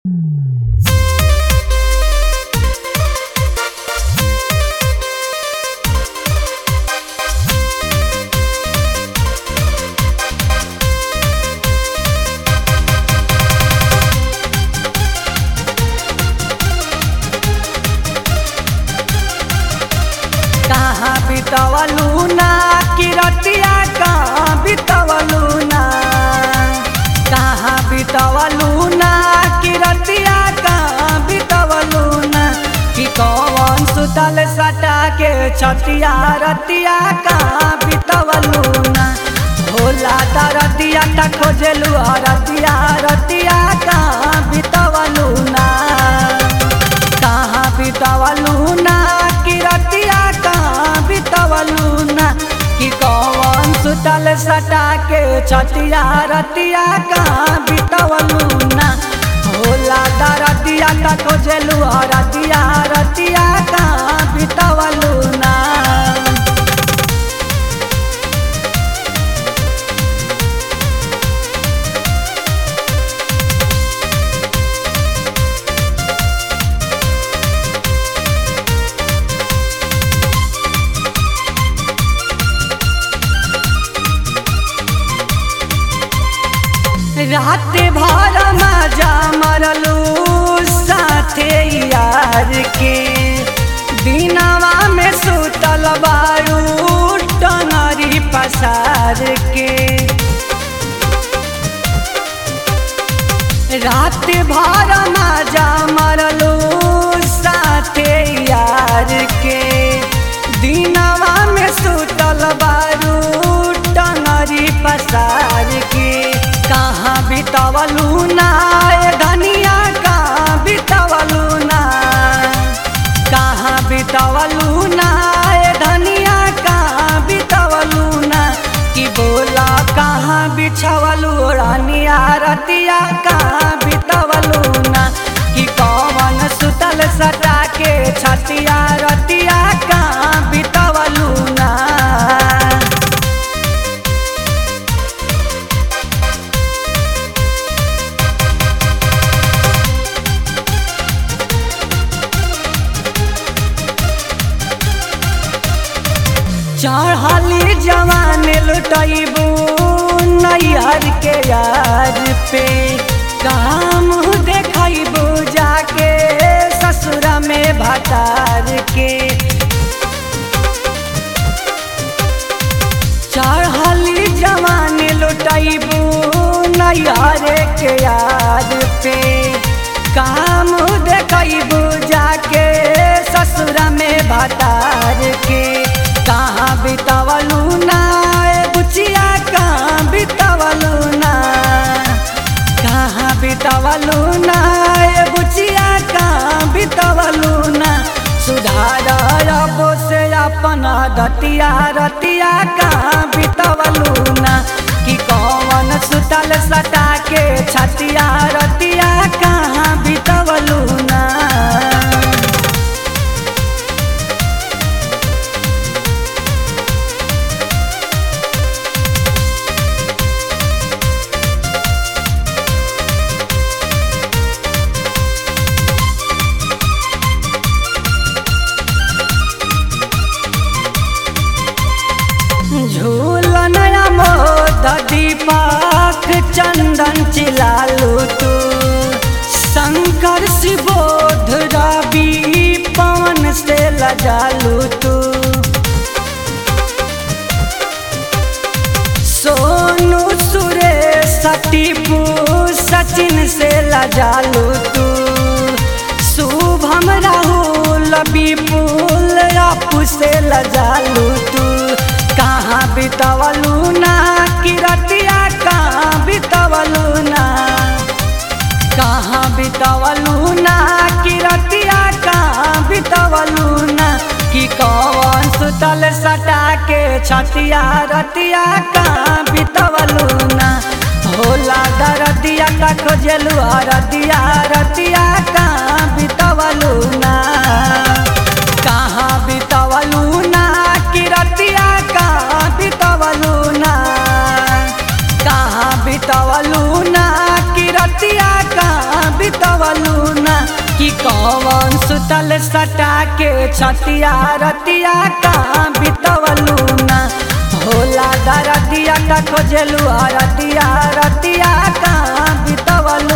बितवलू ना किरतिया कहाँ बितवलू ना कहाँ बितवलू ना किरतिया कहाँ बितवलू ना कि कौन सुतल सटा के छतिया रतिया कहाँ बितवलू ना भोला दरतिया त खोजलू रतिया रतिया कहाँ बितवलू ना कहाँ बितवलू ना कि रतिया कहाँ बितवलू ना कि कौन सुतल सटा के छतिया रतिया कहाँ बितवलू ना भोला दरतिया त खोजलू रतिया रतिया कहाँ बितवलू ना रात भर मजा मरलू साथे यार के दिनवा में सुतल बारू टंगरी पसार के रात भर मजा मरलू साथे यार के दिनवा में सुतल बारू टंगरी पसार के कहाँ बितवलू ना ए धनिया कहाँ बितवलू ना कहाँ बितवलू ना ए धनिया कहाँ बितवलू ना कि बोला कहाँ बिछवलू रानिया रतिया कहाँ बितवलू ना कि कौन सुतल सटा के छतिया रतिया कहाँ बितवलू ना चढ़ली जवान लुटैबू नैहर के यार पे काम देखैबू जाके ससुर में भतार के चढ़ली जवान लुटैबू नैहर के यार पे काम देखैबू जाके ससुर में भतार के कहाँ बितवलू ना ए बुचिया कहाँ बितवलू ना कहाँ बितवलू ना ए बुचिया कहाँ बितवलू ना सुधार रबो से अपन दतिया रतिया कहाँ बितवलू ना कि कौन सुतल सटा के छतिया रतिया कहाँ बितवलू ना झूलन मोद दीपक चंदन चिलालू तू शंकर शिवोध रवि पवन से लजालू तू सोनू सुरेश टीपू सचिन से लजालू तू शुभम राहुल विपुल अपू से लजालू तू कहाँ बितवलू ना किरतिया कहाँ बितवलू ना कहाँ बितवलू ना किरतिया कहाँ बितवलू ना कि कौन सुतल सटा के छतिया रतिया कहाँ बितवलू ना भोला दरदिया त खोजलू रतिया रतिया कहाँ बितवलू ना कहाँ बितवलू ना किरतिया कहाँ बितवलू ना कहाँ बितवलू ना किरतिया कहाँ बितवलू कि कौन सुतल सटा के छतिया रतिया कहाँ बितवलू ना होला दरदिया का खोजलू रतिया रतिया कहाँ बितवलू